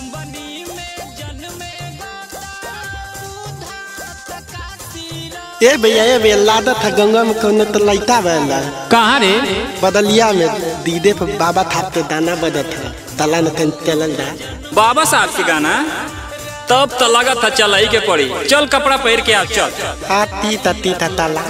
ए भैया ए भैया लादा था गंगा में कौन तो लैता बहला कहाँ रे बदलिया में दीदे पे बाबा थाप के दाना बदत था तला न कहीं चलल जा बाबा साहब के गाना तब तो लगा था चल के पड़ी चल कपड़ा पहन के आ चल आती तती था तला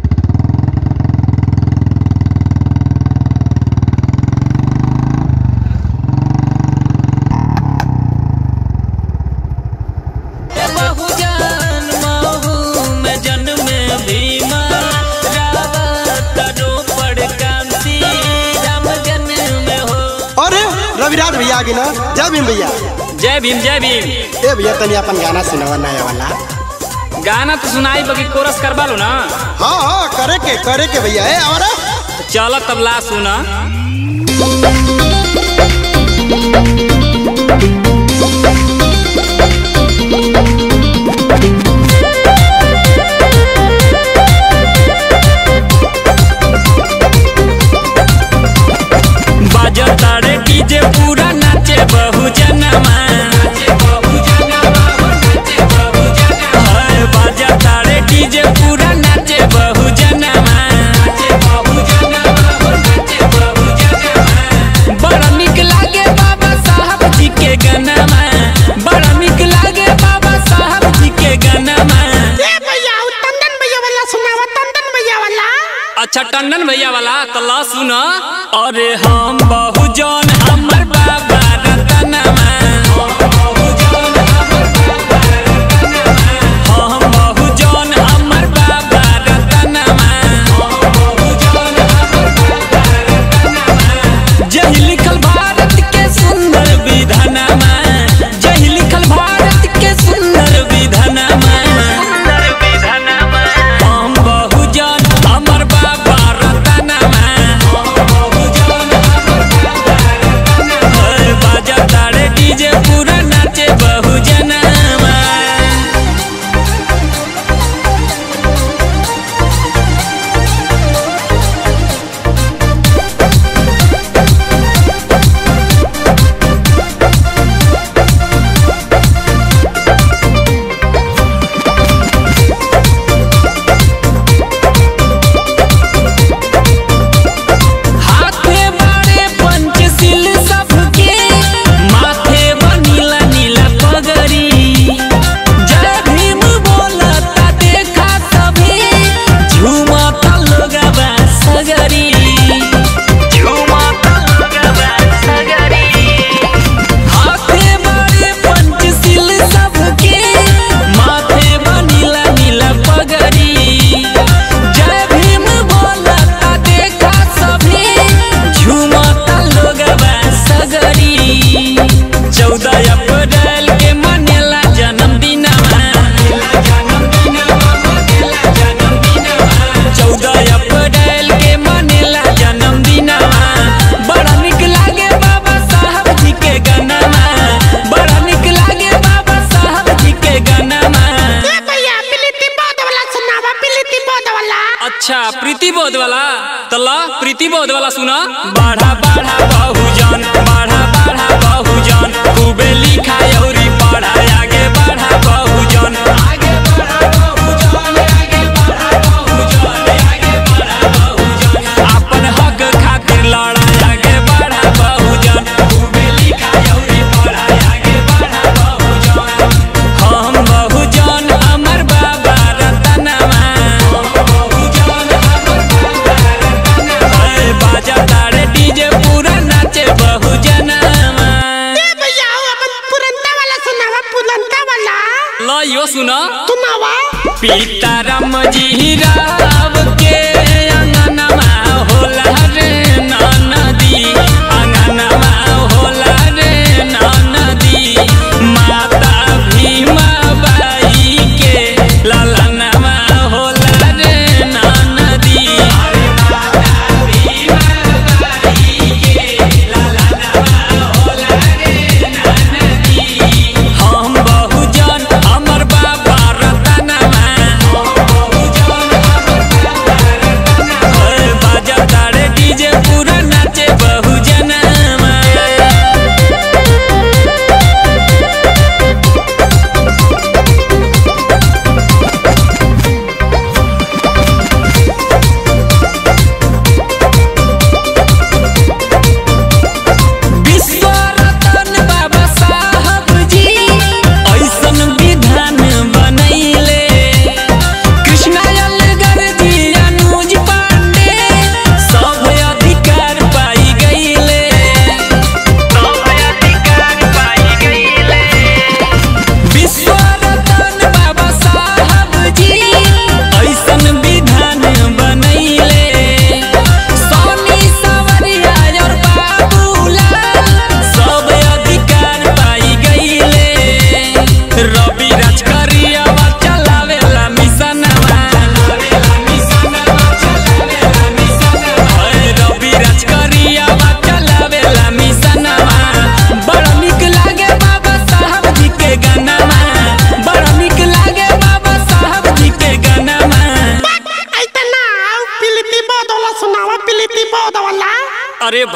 बहुजन महू में जन्म भीमा रावत रोपड़ कांति राम जन्म हो अरे रविराज भैया आगे ना जय भीम भैया जय भीम जय भीम ए भैया तनी अपन गाना सुनावा नया वाला गाना तो सुनाई बगी कोरस करवा लो ना हाँ हाँ करे के करे के भैया ए और चल तब ला सुना बाजा तारे डीजे पूरा नाचे बहुजनमा हाय, बाजा तारे डीजे पूरा नाचे बहुजनमा बड़ा निक लागे बाबा साहब जी के गनमा बड़ा निक लागे बाबा साहब जी के गनमा भैया टंडन भैया वाला सुनावा टंडन भैया वाला अच्छा टंडन भैया वाला तो ला सुना अरे हम बहुजन हमर बाबा रतनमा हम बहुजन हमर बाबा रतनमा जही लिखल भारत के सुंदर विधानमा जही लिखल भारत के सुंदर विधानमा हम बहुजन हमर बाबा रतनमा हर बाजा तारे डीजे पूरा नाचे बहुजनमा हाथे बाड़े पंचशील सबके माथे बनीला नीला पगड़ी जय भीम बोलता देखा सभी झूमता लोगवा सगरी झूमता लोगवा सगरी हाथे बाड़े पंचशील सबके माथे बनीला नीला पगड़ी जय भीम बोलता देखा सभी झूमता लोगवा सगरी चौदह अप्रैल के मनेला जन्मदिनवा चौदह अप्रैल के मनेला जन्मदिनवा बड़ा निक लागे बाबा साहब जी के गनमा बड़ा निक लागे बाबा साहब जी के गनमा भैया प्रीति बोध वाला सुनावा प्रीति बोध वाला अच्छा प्रीति बोध वाला तो ला प्रीति बोध वाला सुना बाढ़ा बाढ़ा बहुजन बाढ़ा बाढ़ा बहुजन खूबे लिखा औरी पढ़ा आगे बढ़ा बहुजन आगे बढ़ा बहुजन आगे बढ़ा बहुजन आगे बढ़ा बहुजन अपन हक खातिर लड़ा आगे बढ़ा बहुजन खूबे लिखा औरी पढ़ा आगे बढ़ा बहुजन हम बहुजन हमर बाबा रतनमा अरे बाजा तारे डीजे पूरा नाचे बहुजनमा भैया अपन पुरंता वाला सुनावा पुरंता वाला लो यो सुना सुनावा सीताराम जी राव के अंगनमा होला रे नदी अंगनमा होला रे नदी माता भीमा बाई के ललनमा होला रे नदी हम बहुजन हमर बाबा रतनमा बाजा तारे डीजे पूरा नाच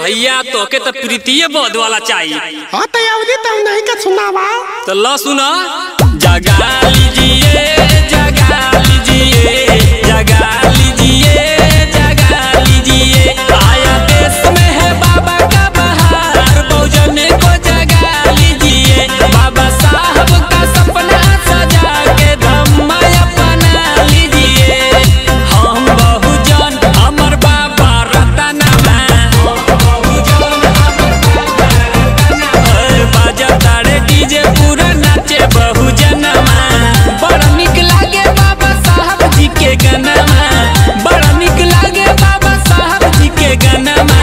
भैया तोके तो प्रीतिये बोध वाला चाहिए हाँ तो अवधि तो नहीं का सुनावा तो लो सुना जगा लीजिए जगा लीजिए जगा लीजिए जगा लीजिए आया देश में है बाबा का बहार बहुजन को जगा लीजिए बाबा साहब का सपना सजा के धम्मा अपना लीजिए हम बहुजन हमर बाबा रतनमा बाजा तारे डीजे पूरा नाचे बहुजनमा बड़ा निक लागे बाबा साहब जी के गनमा बड़ा निक लागे बाबा साहब जी के गनमा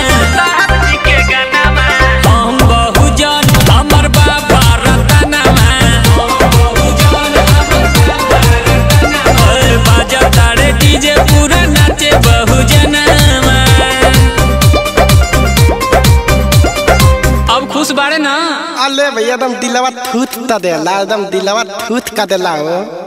हम बहुजन हमर बाबा रतनमा बाजा तारे डीजे पूरा नाचे बहुजनमा अब खुश बाड़े ना अले भैया एकदम दिलवा थूथ का देला एकदम दिलवा थूथ का देला हो